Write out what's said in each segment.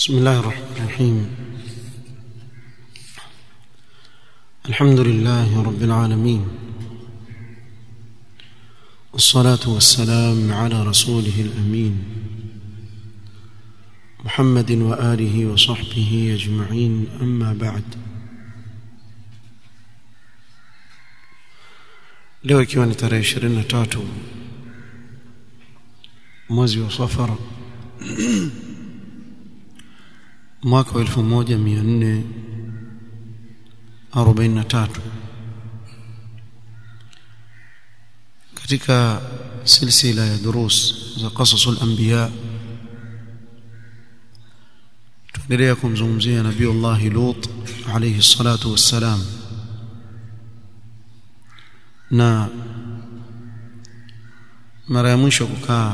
بسم الله الرحمن الرحيم الحمد لله رب العالمين والصلاة والسلام على رسوله الأمين محمد وآله وصحبه أجمعين أما بعد leo ikiwa ni tarehe ishirini na tatu mwezi wa safara mwaka wa elfu moja mia nne arobaini na tatu katika silsila ya durus za qasasul anbiya tuendelea kumzungumzia nabiullahi lut alayhi salatu wassalam na mara ya mwisho kukaa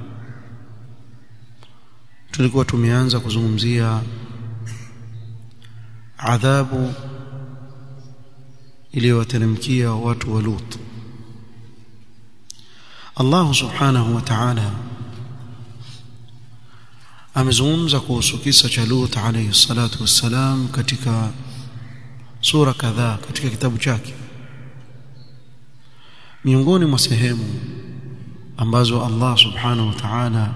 tulikuwa tumeanza kuzungumzia adhabu iliyowateremkia watu wa Lut Allah subhanahu wa ta'ala amezungumza kuhusu kisa cha Lut alayhi salatu wassalam katika sura kadhaa katika kitabu chake miongoni mwa sehemu ambazo Allah subhanahu wa ta'ala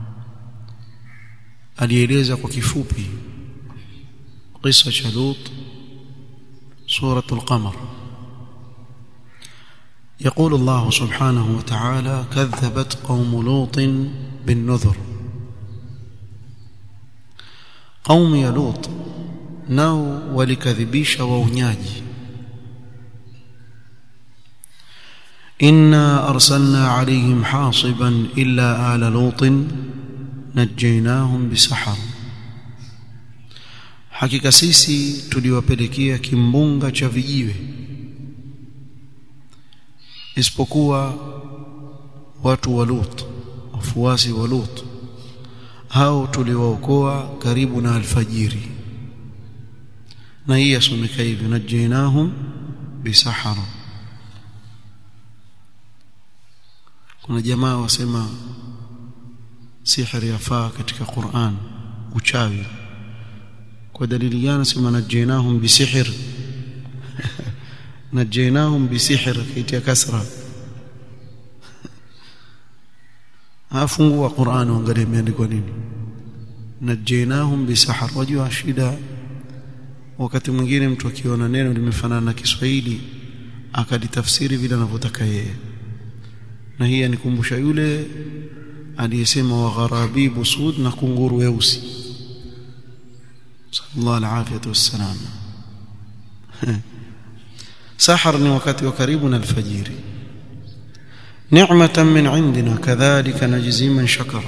alieleza kwa kifupi kisa cha Lut سورة القمر يقول الله سبحانه وتعالى كذبت قوم لوط بالنذر قوم يا لوط nao walikadhibisha waunyaji inna arsalna alayhim hasiban illa ala lutin najaynahum bisahar hakika sisi tuliwapelekea kimbunga cha vijiwe isipokuwa watu wa Lut wafuasi wa Lut hao tuliwaokoa karibu na alfajiri na hii yasomeka hivyo najainahum bisahara kuna jamaa wasema sihiri yafaa katika Qur'an uchawi kwa dalili gani sema najainahum bisihir najainahum bisihir kitia kasra afungua Qur'an uangalie imeandikwa nini najainahum bisahar wajua shida wakati mwingine mtu akiona neno limefanana na Kiswahili akalitafsiri vile anavyotaka yeye na hii anikumbusha yule aliyesema wa gharabibu sud na kunguru weusi sallallahu alafiyatu wassalam sahar ni wakati wa karibu na alfajiri ni'matan min indina kadhalika najzi man shakara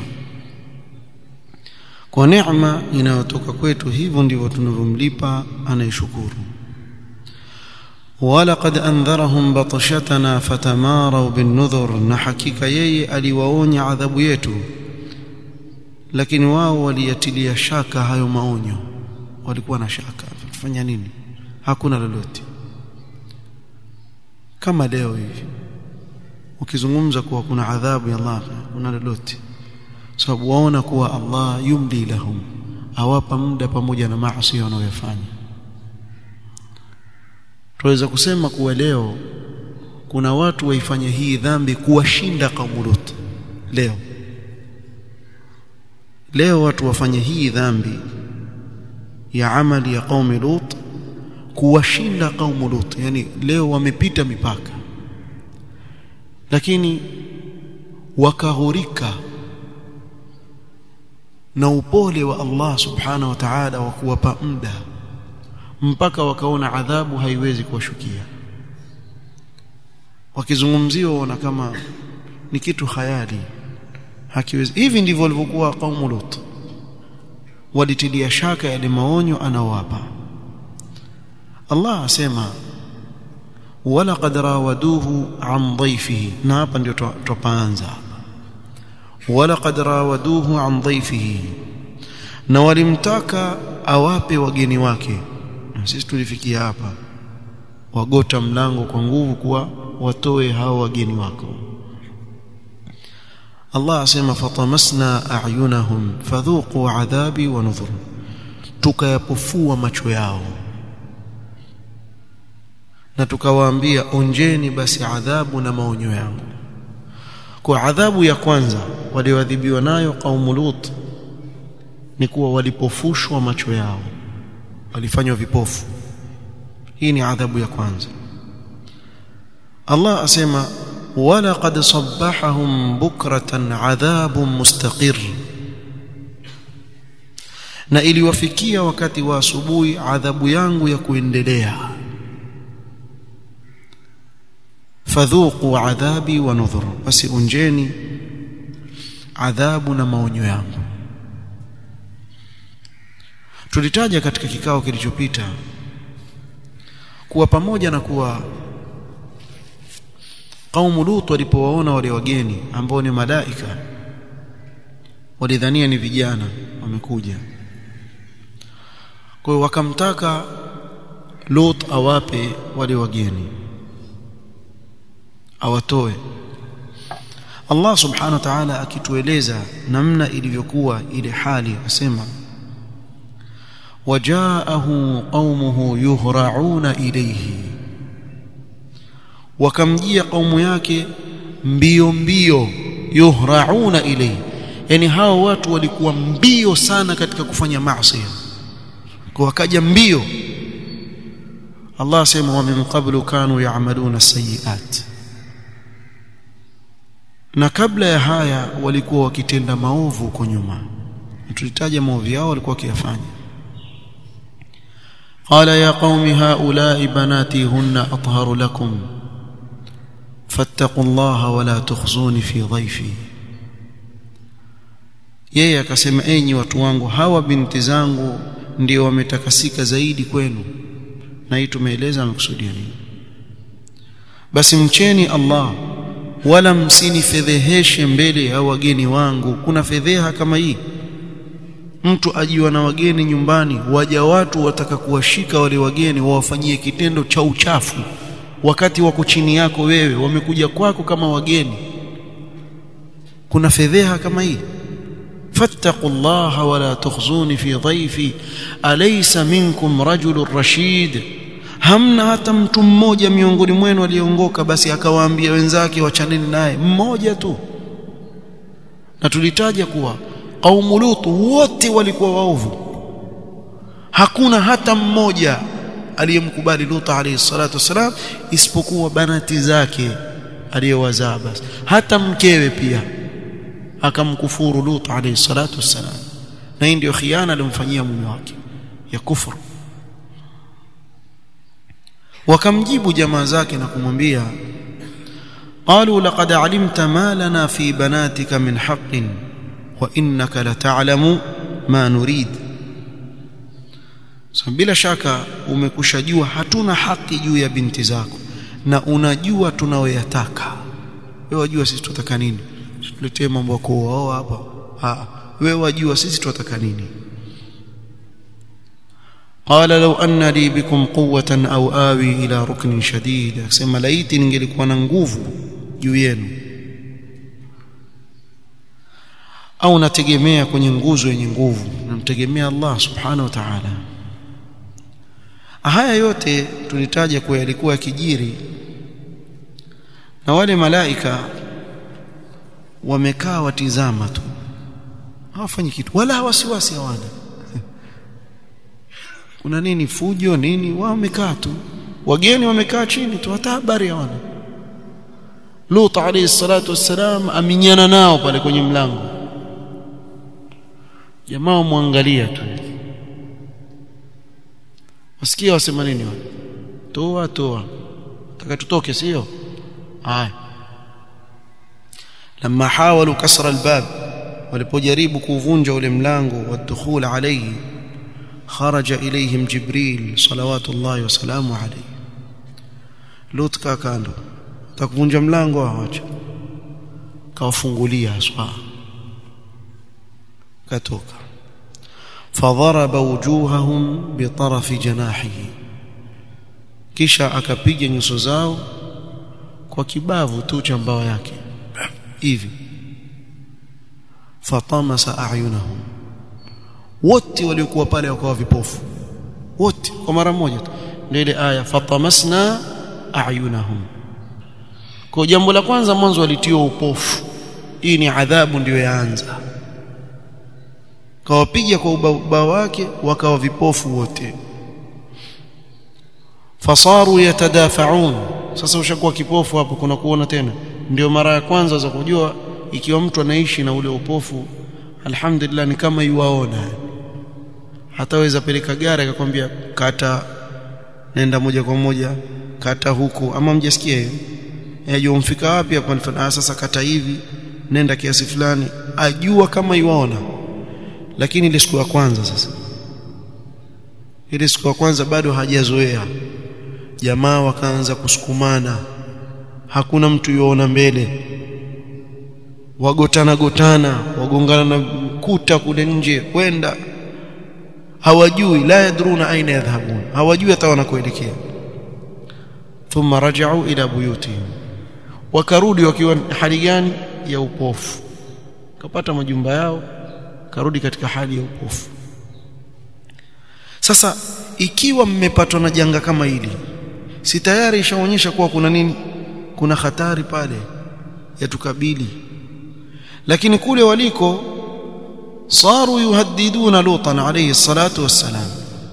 kwa neema inayotoka kwetu hivyo ndivyo tunavyomlipa anayeshukuru ولقد انذرهم بطشتنا فتماروا بالنذر na hakika yeye aliwaonya adhabu yetu lakini wao waliyatilia shaka hayo maonyo walikuwa na shaka tufanya nini hakuna lolote kama leo hivi ukizungumza kuwa kuna adhabu ya Allah kuna lolote sababu waona kuwa Allah yumli lahum awapa muda pamoja na maasi wanayofanya tuweza kusema kuwa leo kuna watu waifanya hii dhambi kuwashinda kaumu Lut leo leo watu wafanye hii dhambi ya amali ya qaumi Lut kuwashinda kaumu Lut yani leo wamepita mipaka lakini wakahurika na upole wa Allah subhanahu wa ta'ala wa kuwapa muda mpaka wakaona adhabu haiwezi kuwashukia wakizungumziwa wana kama ni kitu khayali hakiwezi hivi ndivyo walivyokuwa kaumu Lut walitilia shaka yale maonyo anawapa Allah asema walaqad rawaduhu an dhayfihi na hapa ndio tupaanza walaqad rawaduhu an dhayfihi na walimtaka awape wageni wake na sisi tulifikia hapa wagota mlango kwa nguvu kuwa watoe hao wageni wako Allah asema fatamasna a'yunahum fadhuqu adhabi wa nudhur tukayapofua macho yao na tukawaambia onjeni basi adhabu na maonyo yangu kwa adhabu ya kwanza walioadhibiwa nayo kaumu Lut ni kuwa walipofushwa macho yao walifanywa vipofu hii ni adhabu ya kwanza Allah asema walaqad sabbahahum bukratan adhabun mustaqir na iliwafikia wakati wa asubuhi adhabu yangu ya kuendelea fadhuqu adhabi wa nudhur basi unjeni adhabu na maonyo yangu tulitaja katika kikao kilichopita kuwa pamoja na kuwa kaumu Lut walipowaona wale wageni ambao ni malaika walidhania ni vijana wamekuja kwa hiyo wakamtaka Lut awape wale wageni awatoe Allah subhanahu wa ta'ala akitueleza namna ilivyokuwa ile hali asema wajaahu qaumuhu yuhra'una ilayhi wakamjia kaumu yake mbio mbio yuhra'una ilayhi yani hao watu walikuwa mbio sana katika kufanya maasi kwa wakaja mbio Allah asema wa min qablu kanu ya'maluna sayiat na kabla ya haya walikuwa wakitenda maovu huko nyuma tulitaja maovu yao walikuwa wakiyafanya قال يا قوم هؤلاء بناتي هن أطهر لكم فاتقوا الله ولا تخزوني في ضيفي yeye akasema enyi watu wangu hawa binti zangu ndio wametakasika zaidi kwenu na hii tumeeleza amekusudia nini basi mcheni Allah wala msinifedheheshe mbele ya wageni wangu kuna fedheha kama hii mtu ajiwa na wageni nyumbani waja watu wataka kuwashika wale wageni wawafanyie kitendo cha uchafu wakati wako chini yako wewe wamekuja kwako kama wageni kuna fedheha kama hii fattaqullaha wala tukhzuni fi dhaifi alaysa minkum rajulun rashid hamna hata mtu mmoja miongoni mwenu aliongoka basi akawaambia wenzake wachaneni naye mmoja tu na tulitaja kuwa kaumu Lut wote walikuwa waovu hakuna hata mmoja aliyemkubali Lut alayhi salatu wasalam isipokuwa banati zake aliyowazaa basi hata mkewe pia akamkufuru Lut alayhi salatu wasalam na hii ndio khiana aliyomfanyia mume wake ya kufuru wakamjibu jamaa zake na kumwambia قالوا لقد علمت ما لنا في بناتك من حق وانك لتعلم ما نريد so, bila shaka umekushajua hatuna haki juu ya binti zako na unajua tunayoyataka wewe wajua sisi tunataka nini tuletee mambo ya kuoa hapa ah wewe wajua sisi tunataka nini قال لو أن لي بكم قوة أو آوي إلى ركن شديد أسمى laiti ningelikuwa na nguvu juu yenu au nategemea kwenye nguzo yenye nguvu namtegemea Allah subhanahu wa ta'ala haya yote tulitaja kuwa yalikuwa yakijiri na wale malaika wamekaa watizama tu hawafanyi kitu wala wasiwasi hawana kuna nini fujo nini wao wamekaa tu wageni wamekaa chini tu hata habari hawana Lut alayhi salatu wassalam aminyana nao pale kwenye mlango jamaa muangalia tu wasikia wasema nini wale toa toa taka tutoke sio haya لما حاولوا كسر الباب walipojaribu kuvunja ule mlango wa dukhul alayhi خرج إليهم جبريل صلوات الله وسلامه عليه Lut kaa kando takuvunja mlango awacha kawafungulia aswa katoka فضرب وجوههم بطرف جناحه kisha akapiga nyuso zao kwa kibavu tu cha mbawa yake hivi fatamasa a'yunahum wote waliokuwa pale wakawa vipofu wote kwa mara moja tu ndio ile aya fatamasna ayunahum kwa jambo la kwanza mwanzo walitiwa upofu hii ni adhabu ndiyo yaanza kawapiga kwa ubao wake wakawa vipofu wote fasaru yatadafaun sasa ushakuwa kipofu hapo kuna kuona tena ndio mara ya kwanza za kujua ikiwa mtu anaishi na ule upofu alhamdulillah ni kama yuwaona hataweza peleka gari akakwambia kata nenda moja kwa moja kata huku ama mjasikia hiyo yajua mfika wapi hapa ah sasa kata hivi nenda kiasi fulani ajua kama yuwaona lakini ile siku ya kwanza sasa ile siku ya kwanza bado hajazoea jamaa wakaanza kusukumana hakuna mtu yuona mbele wagotana gotana wagongana na kuta kule nje kwenda hawajui la yadruna aina yadhhabun hawajui hata wanakoelekea thumma raja'u ila buyutihim wakarudi wakiwa hali gani ya upofu kapata majumba yao karudi katika hali ya upofu sasa ikiwa mmepatwa na janga kama hili si tayari ishaonyesha kuwa kuna nini kuna hatari pale yatukabili lakini kule waliko صاروا يهددون لوطا عليه الصلاة والسلام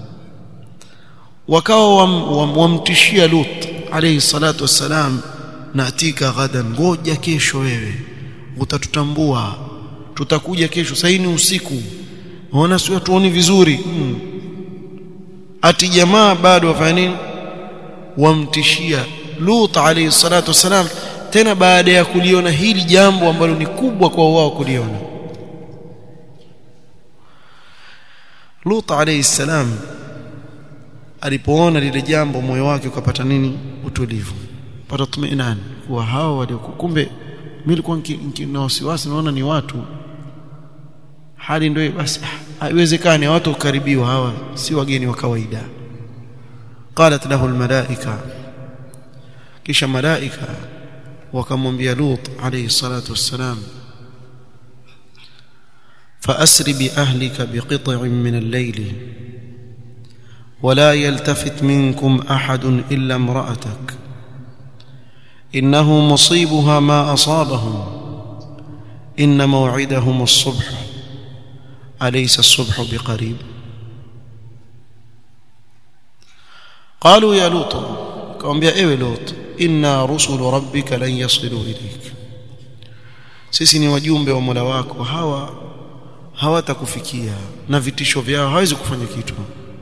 wakawa wamtishia Lut alayhi salatu wassalam naatika ghadan ngoja kesho wewe utatutambua tutakuja kesho sasa ni usiku unaona sio tuoni vizuri hmm. ati jamaa bado wafanya nini wamtishia Lut alayhi salatu wassalam tena baada ya kuliona hili jambo ambalo ni kubwa kwa wao kuliona Lut alayhi salam alipoona lile jambo moyo wake ukapata nini utulivu pata tumainani kuwa hao walio kumbe mimi nilikuwa na wasiwasi naona ni watu hali ndio basi haiwezekani watu kukaribiwa hawa si wageni wa kawaida qalat lahu almalaika kisha malaika wakamwambia Lut alayhi salatu wassalam فأسر بأهلك بقطع من الليل ولا يلتفت منكم أحد إلا امرأتك إنه مصيبها ما أصابهم إن موعدهم الصبح أليس الصبح بقريب قالوا يا لوط كم يا إيه لوط إنا رسل ربك لن يصلوا إليك sisi ni wajumbe wa Mola wako hawa hawatakufikia na vitisho vyao hawezi kufanya kitu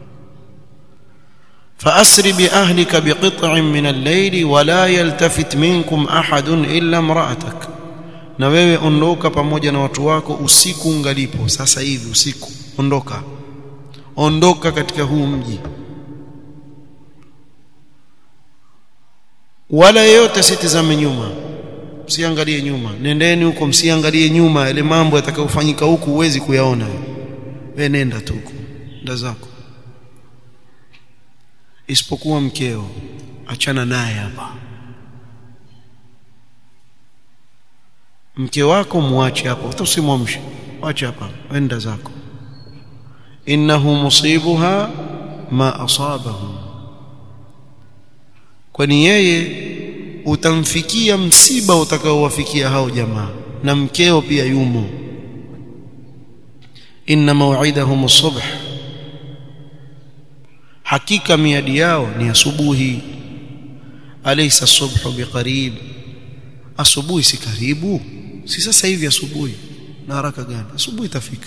فأسر بأهلك بقطع من الليل ولا يلتفت منكم أحد إلا امرأتك na wewe ondoka pamoja na watu wako usiku ungalipo sasa hivi usiku ondoka ondoka katika huu mji wala yeyote sitizame nyuma msiangalie nyuma nendeni huko msiangalie nyuma yale mambo yatakayofanyika huku huwezi kuyaona wewe nenda tu huko nda zako isipokuwa mkeo achana naye hapa mke wako muache hapo usimwamshe acha hapa wenda zako innahu musibuha ma asabahu kwani yeye utamfikia msiba utakaowafikia hao jamaa na mkeo pia yumo inna maw'idahum as-subh hakika miadi yao ni asubuhi alaysa as-subhu biqarib asubuhi si karibu si sasa hivi asubuhi na haraka gani asubuhi itafika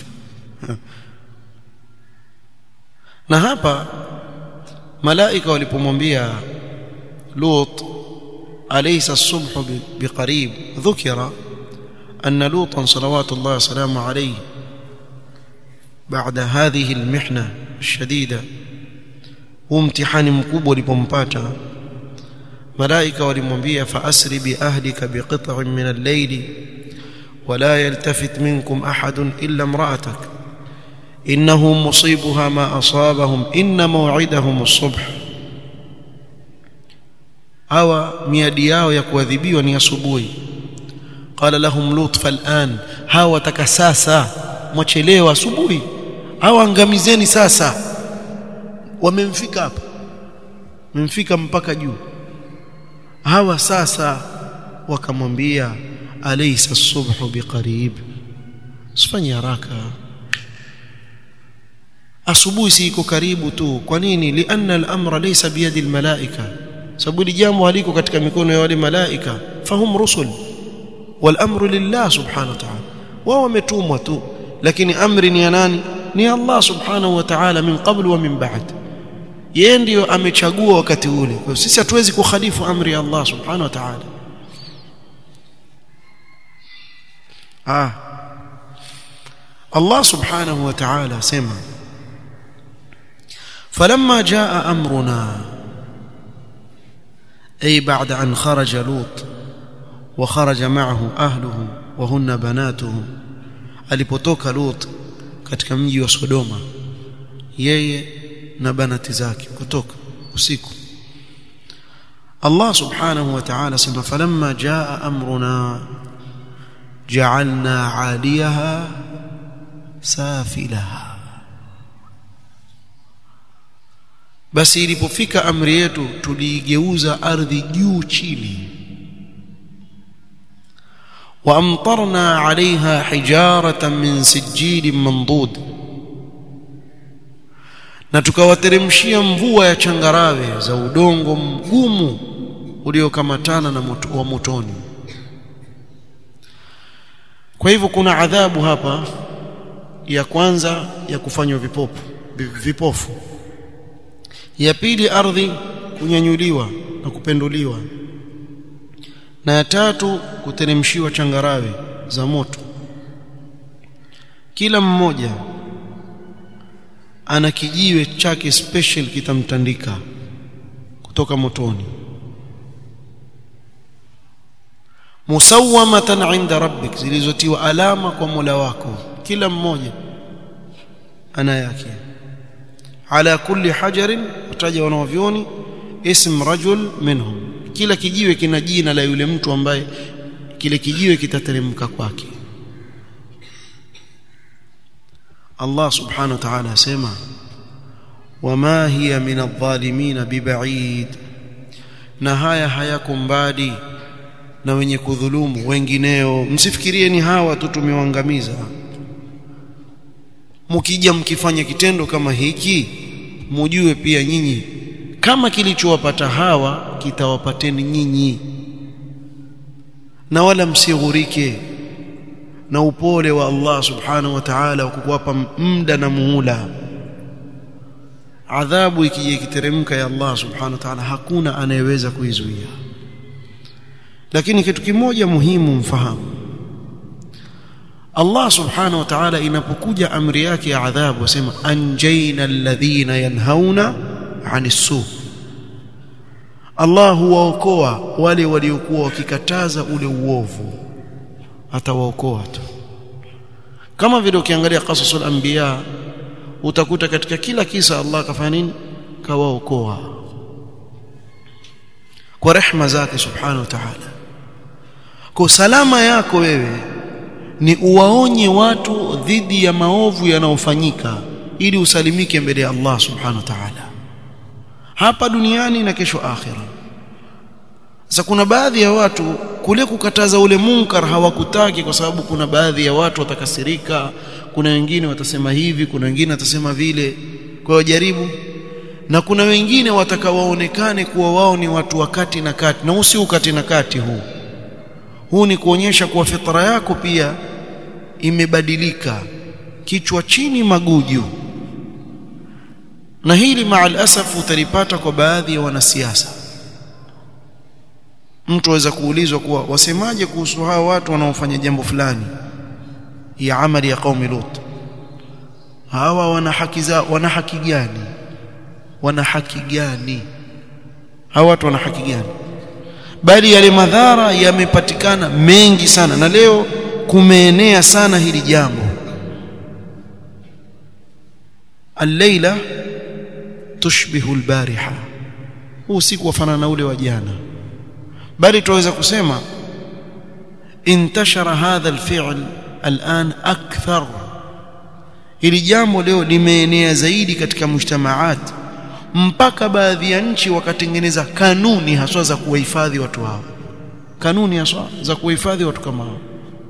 na hapa malaika walipomwambia Lut أليس الصبح بقريب ذكر أن لوطا صلوات الله وسلامه عليه بعد هذه المحنة الشديدة وامتحان مكوب لبمباتا ملائكة ولمنبيا فأسر بأهلك بقطع من الليل ولا يلتفت منكم أحد إلا امرأتك إنه مصيبها ما أصابهم إن موعدهم الصبح hawa miadi yao ya kuadhibiwa ni asubuhi qala lahum lut fal'an hawa taka sasa mwachelewa asubuhi hawa angamizeni sasa wamemfika hapa wamemfika mpaka juu hawa sasa wakamwambia alaysa as-subhu biqarib usifanye haraka asubuhi si iko karibu tu kwa nini lianna al-amra laysa biyadi al-malaika sababu jambo haliko katika mikono ya wale malaika fahum rusul wal amru lillah subhanahu wa ta'ala wao wametumwa tu lakini amri ni ya nani ni Allah subhanahu wa ta'ala min qabl wa min ba'd yeye ndiyo amechagua wakati ule kwa sisi hatuwezi kukhalifu amri ya Allah subhanahu wa ta'ala ah Allah subhanahu wa ta'ala sema فلما جاء امرنا اي بعد ان خرج لوط وخرج معه اهله وهن بناته alipotoka Lut katika mji wa Sodoma yeye na banati zake kutoka usiku Allah subhanahu wa ta'ala sema falamma jaa amruna ja'alna 'aliyaha safilaha basi ilipofika amri yetu tuliigeuza ardhi juu chini وامطرنا عليها حجاره من سجيل منضود na tukawateremshia mvua ya changarawe za udongo mgumu uliokamatana na moto, wa motoni kwa hivyo kuna adhabu hapa ya kwanza ya kufanywa vipofu vipofu ya pili ardhi kunyanyuliwa na kupenduliwa na ya tatu kuteremshiwa changarawe za moto kila mmoja ana kijiwe chake special kitamtandika kutoka motoni musawamatan inda rabbik zilizotiwa alama kwa Mola wako kila mmoja ana yake ala kulli hajarin utaja wanavyoni ism rajul minhum kila kijiwe kina jina la yule mtu ambaye kile kijiwe kitateremka kwake Allah subhanahu wa ta'ala asema wama hiya min adh-dhalimin biba'id na haya hayako mbali na wenye kudhulumu wengineo msifikirie ni hawa tu tumewaangamiza mkija mkifanya kitendo kama hiki mujue pia nyinyi kama kilichowapata hawa kitawapateni nyinyi na wala msighurike na upole wa Allah subhanahu wa ta'ala kukuwapa muda na muhula adhabu ikija ikiteremka ya Allah subhanahu wa ta'ala hakuna anayeweza kuizuia lakini kitu kimoja muhimu mfahamu Allah subhanahu wa ta'ala inapokuja amri yake ya adhabu wasema anjaina alladhina yanhauna 'anis su Allah huwaokoa wale waliokuwa wakikataza ule uovu atawaokoa tu kama vile ukiangalia qasasul anbiya utakuta katika kila kisa Allah akafanya nini kawaokoa kwa rehma zake subhanahu wa ta'ala kwa salama yako wewe ni uwaonye watu dhidi ya maovu yanayofanyika ili usalimike mbele ya Allah subhanahu wa ta'ala hapa duniani na kesho akhira sasa kuna baadhi ya watu kule kukataza ule munkar hawakutaki kwa sababu kuna baadhi ya watu watakasirika kuna wengine watasema hivi kuna wengine watasema vile kwa hiyo jaribu na kuna wengine watakawaonekane kuwa wao ni watu wa kati na kati na huu si ukati na kati huu huu ni kuonyesha kuwa fitra yako pia imebadilika kichwa chini maguju na hili maal asaf utalipata kwa baadhi ya wanasiasa mtu aweza kuulizwa kuwa wasemaje kuhusu hao watu wanaofanya jambo fulani ya amali ya qaumi lut hawa wana haki za wana haki gani wana haki gani hawa watu wana haki gani bali yale madhara yamepatikana mengi sana na leo kumeenea sana hili jambo al-laila tushbihu al-bariha huu usiku wafanana na ule wa jana bali tuweza kusema intashara hadha al-fi'l الآن أكثر hili jambo leo limeenea zaidi katika mujtamaat mpaka baadhi ya nchi wakatengeneza kanuni haswa za kuwahifadhi watu hao kanuni haswa za kuwahifadhi watu kama hao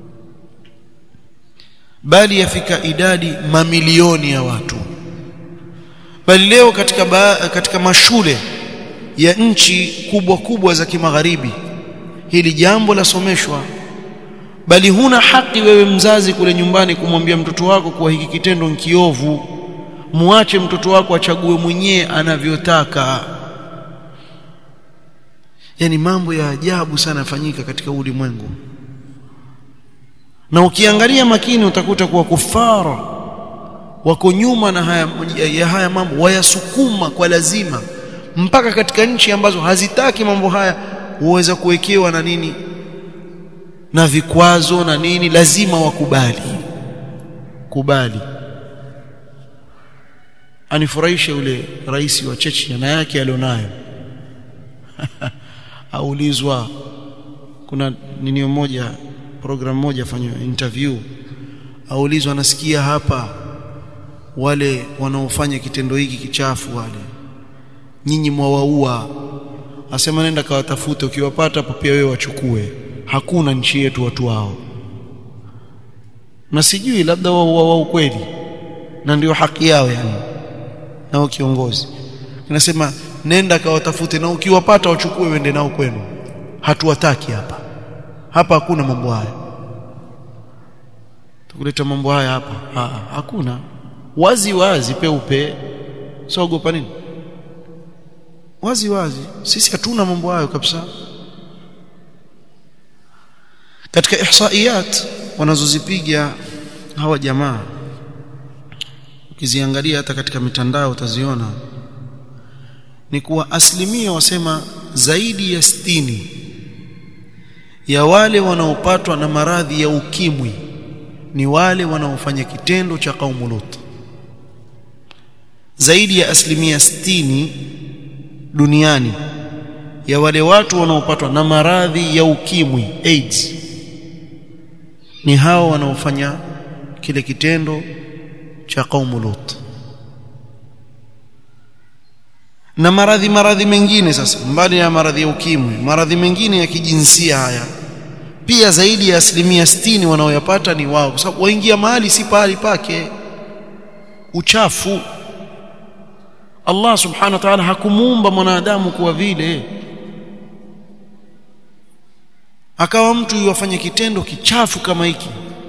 bali yafika idadi mamilioni ya watu bali leo katika ba, katika mashule ya nchi kubwa kubwa za kimagharibi hili jambo lasomeshwa bali huna haki wewe mzazi kule nyumbani kumwambia mtoto wako kuwa hiki kitendo ni kiovu muache mtoto wako achague mwenyewe anavyotaka yani mambo ya ajabu sana yafanyika katika ulimwengu na ukiangalia makini utakuta kuwa kufara wako nyuma na haya, ya haya mambo wayasukuma kwa lazima mpaka katika nchi ambazo hazitaki mambo haya huweza kuwekewa na nini na vikwazo na nini lazima wakubali kubali anifurahishe yule rais wa Chechnya na yake alionayo aulizwa kuna nini moja program moja fanywa interview aulizwa anasikia hapa wale wanaofanya kitendo hiki kichafu wale nyinyi mwawaua asema nenda kawatafute ukiwapata hapo pia wewe wachukue hakuna nchi yetu watu wao na sijui labda wao wao ukweli na ndio haki yao yani nao kiongozi inasema nenda kawatafute na ukiwapata wachukue wende nao kwenu hatuwataki hapa hapa hakuna mambo haya tukuleta mambo haya hapa ha, hakuna wazi wazi peupe sogopa nini wazi wazi sisi hatuna mambo hayo kabisa katika ihsaiyat wanazozipiga hawa jamaa ukiziangalia hata katika mitandao utaziona ni kuwa asilimia wasema zaidi ya sitini ya wale wanaopatwa na maradhi ya ukimwi ni wale wanaofanya kitendo cha kaumu Lut zaidi ya asilimia sitini duniani ya wale watu wanaopatwa na maradhi ya ukimwi AIDS ni hao wanaofanya kile kitendo cha kaumu Lut na maradhi maradhi mengine sasa mbali ya maradhi ya ukimwi maradhi mengine ya kijinsia haya pia zaidi ya asilimia sitini wanaoyapata ni wao kwa sababu waingia mahali si pahali pake uchafu Allah subhanahu wa ta'ala hakumuumba mwanadamu kuwa vile akawa mtu yuwafanye kitendo kichafu kama hiki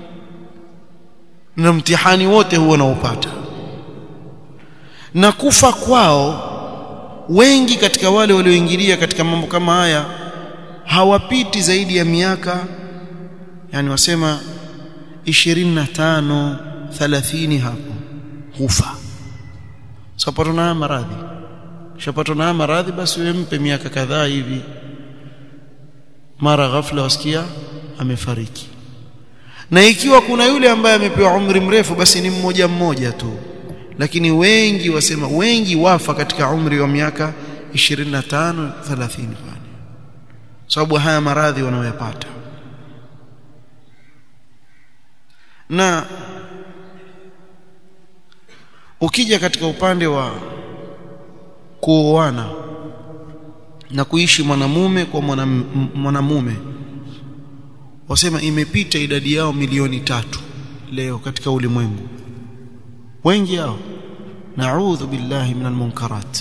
na mtihani wote huo naupata na kufa kwao wengi katika wale walioingilia katika mambo kama haya hawapiti zaidi ya miaka yani wasema 25 30 hapo hufa sapatwa na maradhi shapatwa na maradhi basi wewe mpe miaka kadhaa hivi mara ghafla wasikia amefariki na ikiwa kuna yule ambaye amepewa umri mrefu basi ni mmoja mmoja tu lakini wengi wasema wengi wafa katika umri wa miaka 25 30 fani sababu haya maradhi wanaoyapata na ukija katika upande wa kuoana na kuishi mwanamume kwa mwanamume wasema imepita idadi yao milioni tatu leo katika ulimwengu wengi hao naudhu billahi min almunkarat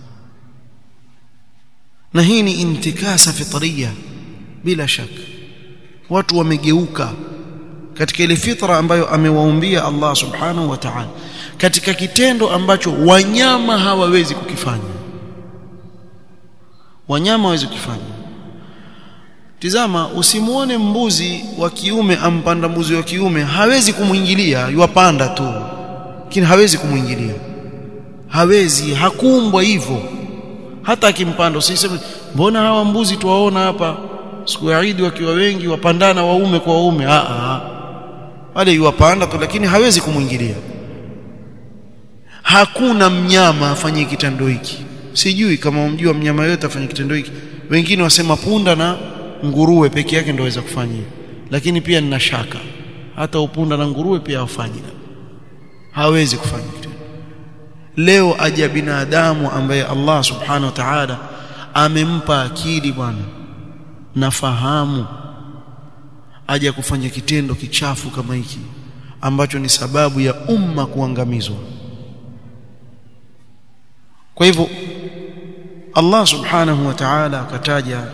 na hii ni intikasa fitria bila shaka watu wamegeuka katika ile fitra ambayo amewaumbia Allah subhanahu wa ta'ala katika kitendo ambacho wanyama hawawezi kukifanya wanyama hawawezi kukifanya tizama usimuone mbuzi wa kiume ampanda mbuzi wa kiume hawezi kumwingilia yuwapanda tu lakini hawezi kumwingilia hawezi hakuumbwa hivyo hata akimpanda usiseme mbona hawa mbuzi tuwaona hapa siku ya Eid wakiwa wengi wapandana waume kwa waume a a wale yuwapanda tu lakini hawezi kumwingilia hakuna mnyama afanye kitendo hiki sijui kama umjua mnyama yote afanye kitendo hiki wengine wasema punda na nguruwe peke yake ndio waweza kufanya lakini pia nina shaka hata upunda na nguruwe pia wafanye hawezi kufanya kitendo leo aja binadamu ambaye Allah subhanahu wa ta'ala amempa akili bwana na fahamu aja kufanya kitendo kichafu kama hiki ambacho ni sababu ya umma kuangamizwa kwa hivyo Allah subhanahu wa ta'ala akataja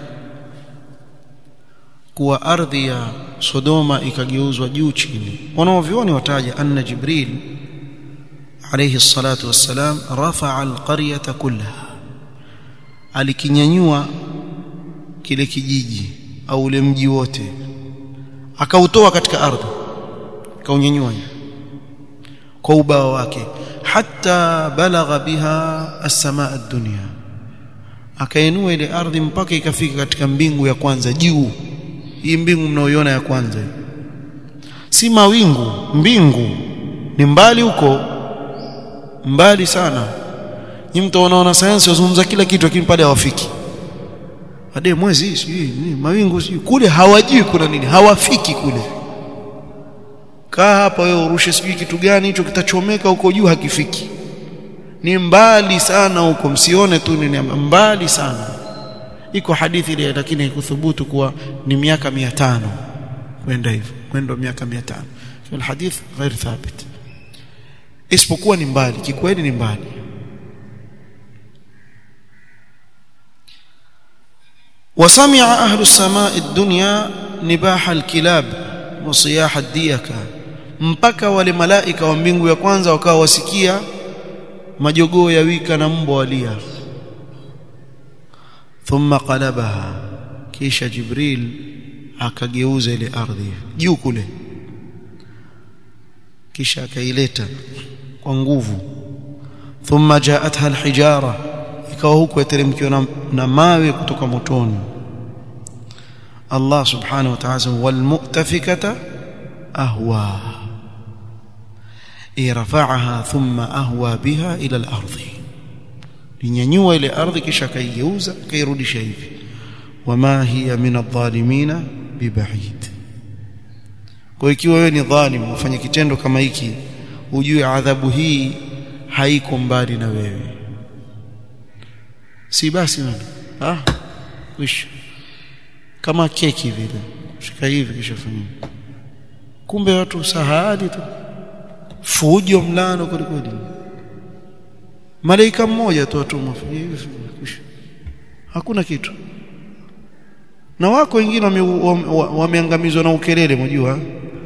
kuwa ardhi ya Sodoma ikageuzwa juu chini wanaovioni wataja anna Jibril alayhi salatu wassalam rafa'a alqaryata kullaha alikinyanyua kile kijiji au ule mji wote akautoa katika ardhi akaunyanyua kwa ubao wake hatta balagha biha as-samaa ad-dunya akainua ile ardhi mpaka ikafika katika mbingu ya kwanza juu hii mbingu mnaoiona ya kwanza si mawingu mbingu ni mbali huko mbali sana ni mtu anaona sayansi wazungumza kila kitu lakini pale hawafiki hadi mwezi sijui nini mawingu sijui kule hawajui kuna nini hawafiki kule kaa hapa wewe urushe sijui kitu gani hicho kitachomeka huko juu hakifiki ni mbali sana huko msione tu ni mbali sana iko hadithi ile lakini haikuthubutu kuwa ni miaka 500 kwenda hivyo kwenda miaka 500 kwa hadith ghair thabit isipokuwa ni mbali kikweli ni mbali وسمع أهل السماء الدنيا نباح الكلاب وصياح الديكة mpaka wale malaika wa mbingu ya kwanza wakawa wasikia majogoo ya wika na mbwa walia thumma qalabaha kisha jibril akageuza ile ardhi juu kule kisha akaileta kwa nguvu thumma jaatha alhijara ikawa huko yateremkiwa na, na mawe kutoka motoni Allah subhanahu wa ta'ala walmu'tafikata ahwa irfa'aha thumma ahwa biha ila al-ardhi linyanyua ile ardhi kisha kaigeuza kairudisha hivi wama hiya min adh-dhalimina biba'id kwa ikiwa wewe ni dhalim ufanye kitendo kama hiki ujue adhabu hii haiko mbali na wewe si basi nani ah wish kama keki vile shika hivi kisha fanya kumbe watu sahadi tu fujo mlano kweli malaika mmoja tu atumwa hivi hakuna kitu na wako wengine wameangamizwa na ukelele mjua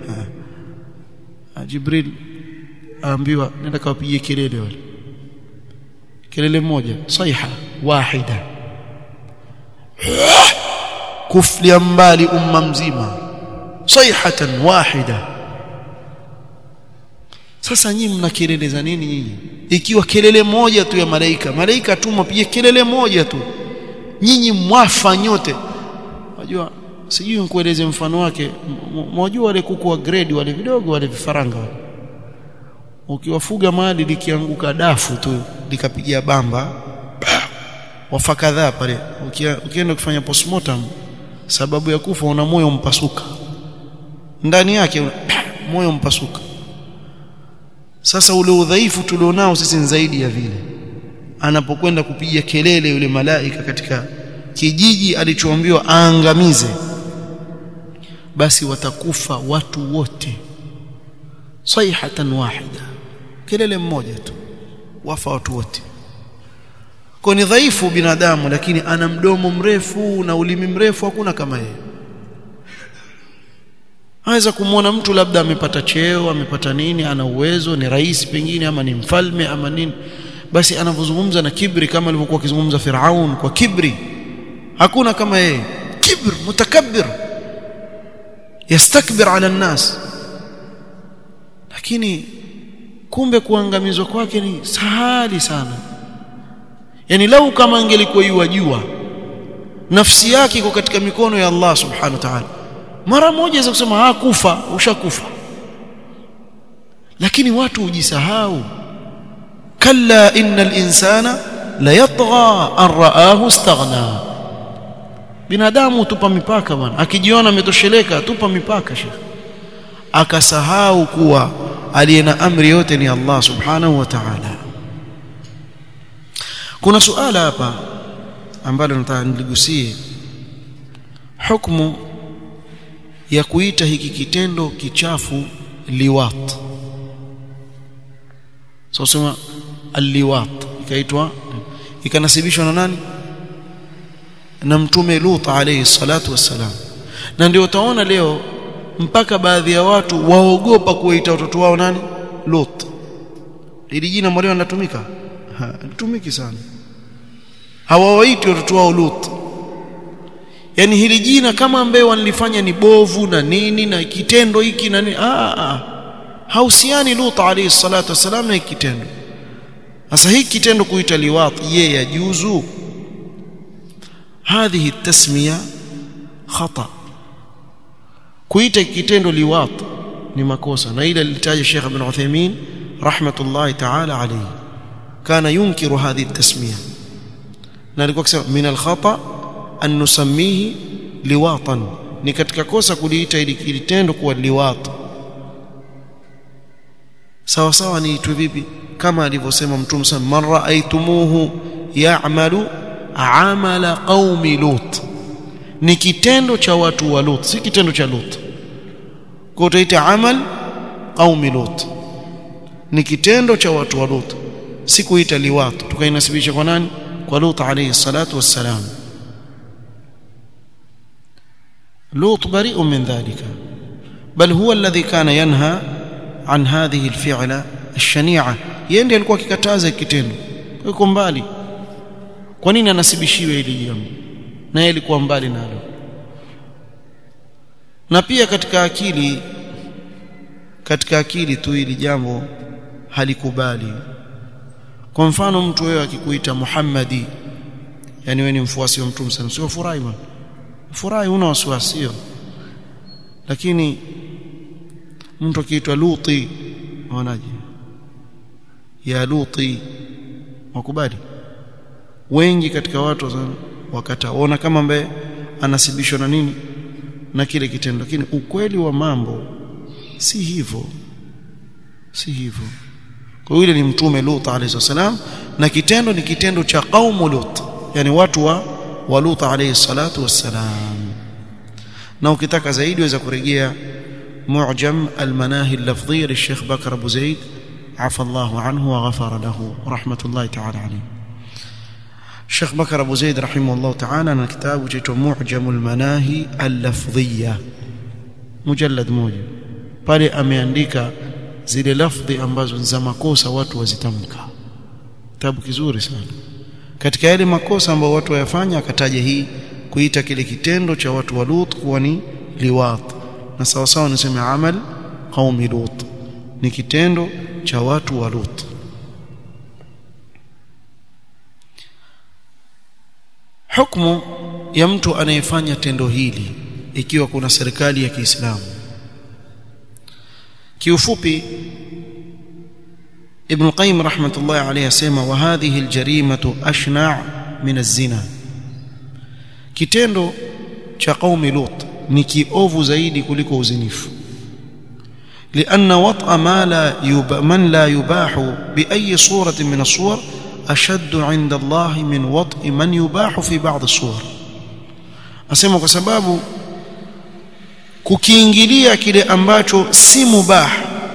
Jibril aambiwa nenda kawapige kelele wale kelele moja saiha wahida kuflia mbali umma mzima saihatan wahida sasa nyinyi mna kelele za nini nyinyi ikiwa kelele moja tu ya malaika malaika tu mpige kelele moja tu nyinyi mwafa nyote unajua sijui nikueleze mfano wake mwajua wale kuku wa grade wale vidogo wale vifaranga wale ukiwafuga mahali likianguka dafu tu likapigia bamba wafa kadhaa pale ukienda kufanya postmortem sababu ya kufa una moyo mpasuka ndani yake moyo mpasuka sasa ule udhaifu tulionao sisi ni zaidi ya vile anapokwenda kupiga kelele yule malaika katika kijiji alichoambiwa aangamize basi watakufa watu wote sayhatan wahida kelele mmoja tu wafa watu wote kwa ni dhaifu binadamu lakini ana mdomo mrefu na ulimi mrefu hakuna kama yeye aweza kumwona mtu labda amepata cheo amepata nini ana uwezo ni rais pengine ama ni mfalme ama nini basi anavyozungumza na kibri kama alivyokuwa akizungumza Firaun kwa kibri hakuna kama yeye kibr mutakabbir yastakbir ala nnas lakini kumbe kuangamizwa kwake ni sahali sana yani lau kama angelikuwa yuwajua nafsi yake iko katika mikono ya Allah subhanahu wa ta'ala mara moja za kusema hakufa ushakufa lakini watu hujisahau kalla innal insana la yatgha an ra'ahu istaghna binadamu tupa mipaka bwana akijiona ametosheleka tupa mipaka shekhi akasahau kuwa aliye na amri yote ni Allah subhanahu wa ta'ala kuna suala hapa ambalo nataka niligusie hukumu ya kuita hiki kitendo kichafu liwat so sema alliwat ikaitwa ikanasibishwa na nani na mtume Lut alayhi salatu wassalam na ndio utaona leo mpaka baadhi ya watu waogopa kuwaita watoto wao nani Lut ili jina mwalimu linatumika litumiki sana hawawaiti watoto wao Lut yani hili jina kama ambaye wanalifanya ni bovu na nini na kitendo hiki na nini ah ah hausiani Lut alayhi salatu wasalam na kitendo sasa hiki kitendo kuita liwat ye yajuzu هذه التسميه خطا kuita kitendo liwat ni makosa na ile lilitaja Sheikh Ibn Uthaymeen rahmatullahi ta'ala alayhi kana yunkiru hadhihi التسميه na alikuwa akisema min al-khata an nusammihi liwatan ni katika kosa kuliita ili kitendo kuwa liwat sawa sawa ni itu vipi kama alivyosema mtume sana man ra'aytumuhu ya'malu amala qaumi lut ni kitendo cha watu wa lut si kitendo cha lut kwa utaita amal qaumi lut ni kitendo cha watu wa lut si kuita liwat tukainasibisha kwa nani kwa lut alayhi salatu wassalam lut bari'un min dhalika bal huwa alladhi kana yanha an hadhihi alfi'la الشنيعه yeye ndiye alikuwa akikataza kitendo yuko mbali kwa nini anasibishiwe hili jambo na yeye alikuwa mbali nalo na pia katika akili katika akili tu hili jambo halikubali kwa mfano mtu wewe akikuita Muhammadi yani wewe ni mfuasi wa mtume sana sio furahi bwana furahi una wasiwasi lakini mtu akiitwa Luti wanaje ya Luti wakubali wengi katika watu wakataona kama ambaye anasibishwa na nini na kile kitendo lakini ukweli wa mambo si hivyo si hivyo kwa yule ni mtume Lut alayhi salam na kitendo ni kitendo cha qaumu Lut yani watu wa wa Lut alayhi salatu wassalam na ukitaka zaidi waweza kurejea mu'jam al-manahi al-lafdhiyya للشيخ بكر ابو زيد عفى الله عنه وغفر له رحمه الله تعالى عليه الشيخ بكر ابو زيد رحمه الله تعالى انا كتابه جيته معجم المناهي اللفظيه مجلد موja pale ameandika zile lafdhi ambazo za makosa watu wazitamka kitabu kizuri sana katika yale makosa ambayo watu wayafanya akataja hii kuita kile kitendo cha watu wa Lut kuwa ni liwat na sawa sawa niseme amal qaumi Lut ni kitendo cha watu wa Lut hukumu ya mtu anayefanya tendo hili ikiwa kuna serikali ya Kiislamu kiufupi Ibn Qayyim rahmatullahi alayhi asema wa hadhihi aljarimatu ashna' min az-zina kitendo cha qaumi Lut ni kiovu zaidi kuliko uzinifu لأن وطأ ما لا يب... من لا يباح بأي صورة من الصور أشد عند الله من وطء من يباح في بعض الصور أسمع kwa sababu kukiingilia kile ambacho si mubah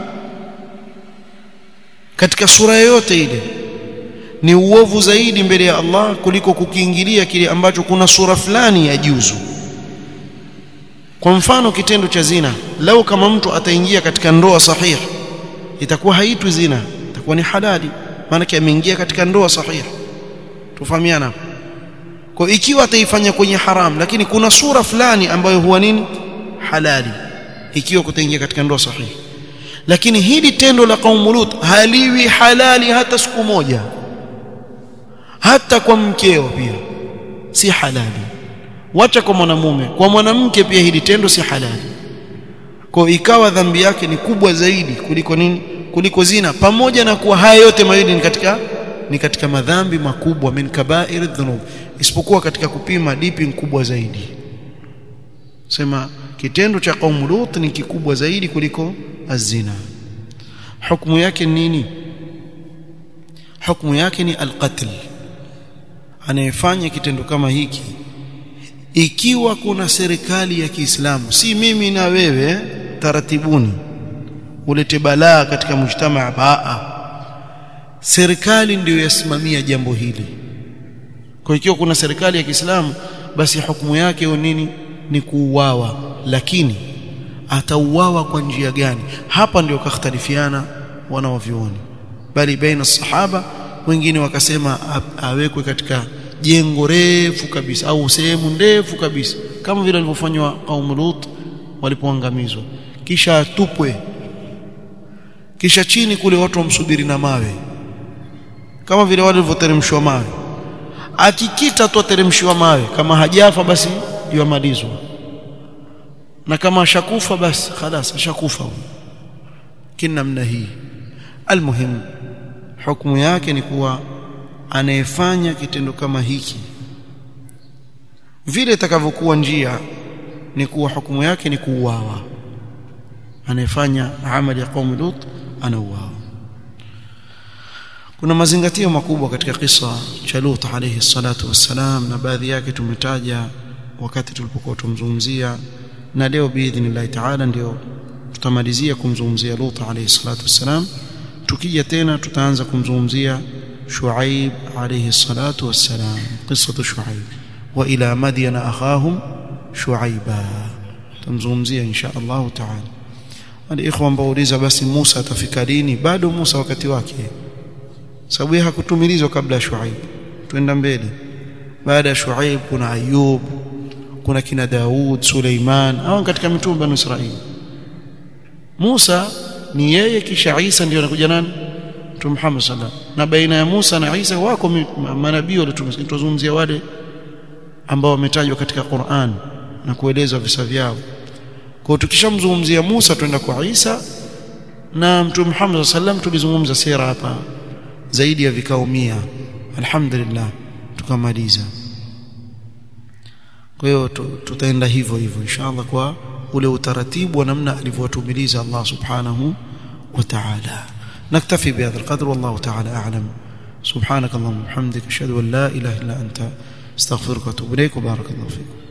katika sura yoyote ile ni uovu zaidi mbele ya Allah kuliko kukiingilia kile ambacho kuna sura fulani ya juzu kwa mfano kitendo cha zina lau kama mtu ataingia katika ndoa sahihi itakuwa haitwi zina itakuwa ni halali maana ameingia katika ndoa sahihi tufahamiana kwa ikiwa ataifanya kwenye haram lakini kuna sura fulani ambayo huwa nini halali ikiwa kutaingia katika ndoa sahihi lakini hili tendo la kaumu Lut haliwi halali hata siku moja hata kwa mkeo pia si halali wacha kwa mwanamume kwa mwanamke pia hili tendo si halali kwa ikawa dhambi yake ni kubwa zaidi kuliko nini kuliko zina pamoja na kuwa haya yote mawili ni katika ni katika madhambi makubwa min kaba'ir dhunub isipokuwa katika kupima dipi kubwa zaidi sema kitendo cha kaumu Lut ni kikubwa zaidi kuliko azina hukumu yake nini hukumu yake ni alqatl anayefanya kitendo kama hiki ikiwa kuna serikali ya Kiislamu si mimi na wewe taratibuni ulete balaa katika mujtamaa baa serikali ndiyo yasimamia jambo hili kwa ikiwa kuna serikali ya Kiislamu basi hukumu yake nini ni kuuawa lakini atauawa kwa njia gani hapa ndio kakhtalifiana wanaovioni bali baina sahaba wengine wakasema awekwe katika jengo refu kabisa au sehemu ndefu kabisa kama vile walivyofanywa qaum Lut walipoangamizwa kisha atupwe kisha chini kule watu wamsubiri na mawe kama vile wale walivyoteremshwa mawe akikita tu ateremshiwa mawe kama hajafa basi yamalizwa na kama ashakufa basi خلاص ashakufa kina namna hii almuhim hukumu yake ni kuwa anayefanya kitendo kama hiki vile itakavyokuwa njia ni kuwa hukumu yake ni kuuawa anayefanya amali ya qaum lut anauawa kuna mazingatio makubwa katika kisa cha Lut alayhi salatu wassalam na baadhi yake tumetaja wakati tulipokuwa tumzungumzia na leo biidhnillah taala ndio tutamalizia kumzungumzia Lut alayhi salatu wassalam tukija tena tutaanza kumzungumzia Shuaib alayhi salatu wassalam qissatu Shuaib wa ila madyana akhahum Shuaiba tumzungumzia insha Allah taala wale ikhwa ambao uliza basi Musa atafika lini bado Musa wakati wake sababu yeye hakutumilizwa kabla ya Shuaib twenda mbele baada ya Shuaib kuna Ayub kuna kina Daud Suleiman hao katika mitume wa Israeli Musa ni yeye kisha Isa ndio anakuja nani Mtume Muhammad sallallahu na baina ya Musa na Isa wako manabii walituzungumzia wale ambao wametajwa katika Qur'an na kuelezwa visa vyao kwa tukishamzungumzia Musa twenda kwa Isa na Mtume Muhammad sallallahu tulizungumza sira hapa zaidi ya vikao 100 alhamdulillah tukamaliza kwa hiyo tutaenda hivyo hivyo inshallah kwa ule utaratibu wa namna alivyotumiliza Allah subhanahu wa ta'ala naktafi bihadha alqadr wallahu ta'ala a'lam subhanak allahumma wa bihamdika ashhadu an la ilaha illa anta astaghfiruka wa atubu ilayk wa barakallahu fikum